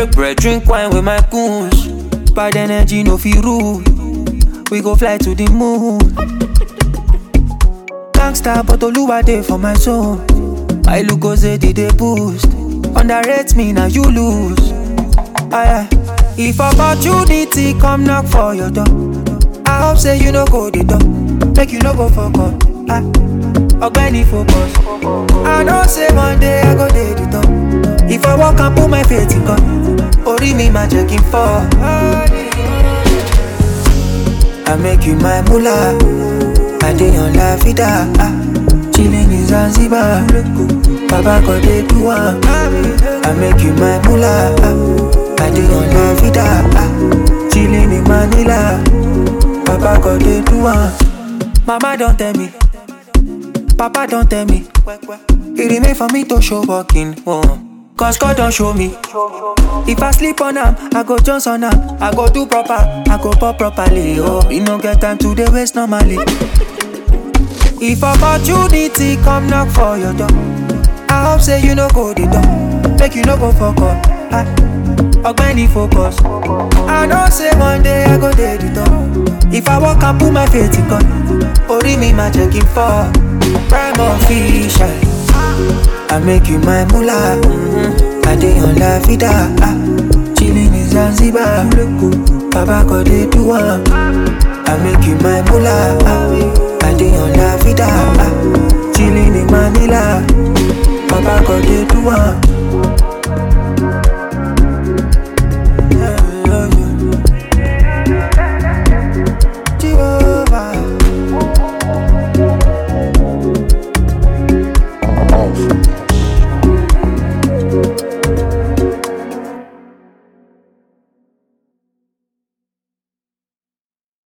Break bread, drink wine with my goons. Bad energy, no feel rude. We go fly to the moon. Gangsta, but Oluwa dey for my zone. My look goes did they boost. Underrate me, now you lose. Aye, aye. If opportunity come knock for your door, I hope say you no go the door. Make you no go fuck up. Ah, Ogbeni focus. I know say one day I go dey the top. If I walk and put my faith in God, Ori mi ma jẹ́ kí n fall. I make you my mullah. I dey on la vida. Ah, chilling in Zanzibar. Baba God dey do am. I make you my mullah. Ah, I dey on la vida. Ah, chilling in Manila. Baba God dey do am. Mama don tell me. Papa don tell me. It remain for me to show walking. Oh. Cause God don't show me. If I sleep on am, I go Jones on am. I go do proper, I go pop properly. Oh, you no get time to the waste normally. If opportunity come knock for your door, I hope say you no go the door. Make you no go fuck up. Ah, Ogbeni focus. I know say one day I go dey the door. If I walk and put my faith in God, Ori mi ma jẹ́ kí n fall. Prime official. I make you my mullah. Mm-hmm. I dey on la vida. Ah, chilling in Zanzibar. Baba God dey do am. I make you my mullah. Ah, I dey on la vida. Ah, chilling in Manila. Baba God dey do am.